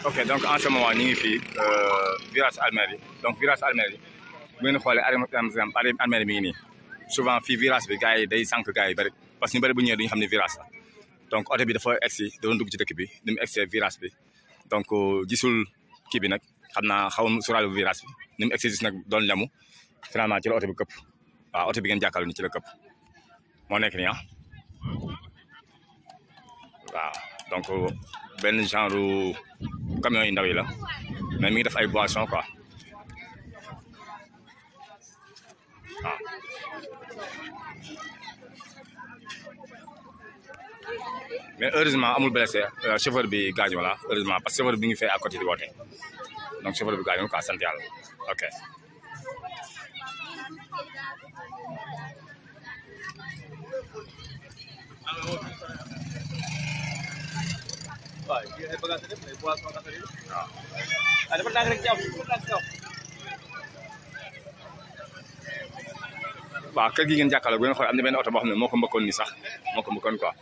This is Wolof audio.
ok donc en ce moment ñu ngi fii virage Almadies donc virage Almadies bu ngeen xoolee arrêt Almadies mi ngi nii souvent fii virage bi gars yi day sànq gars yi bëri parce que ñu bëri bu ñëwee duñu xam ne virage la donc oto bi dafa egsi da doon dugg ci dëkk bi ni mu egsee virage bi donc gisul kii bi nag xam naa xaw ma sóoraale bu virage bi ni mu egsi gis nag doon lemu finalement ci la oto bi këpp waaw oto bi ngeen jàkkaarloo ni ci la këpp moo nekk nii ah waaw donc benn genre camion yu ndaw yi la mais mi ngi def ay boisson quoi waaw mais heureusement amul blessé chauffeur bi gaañu la heureusement parce que chauffeur bi ngi fee à côté di woote donc chauffeur bi gaañu quoi sant yàlla ok waaw kër gi ngeen jàkkaarloo bu ngeen xool am na benn oto boo xam ne moo ko mbëkkoon ni sax moo ko mbëkkoon quoi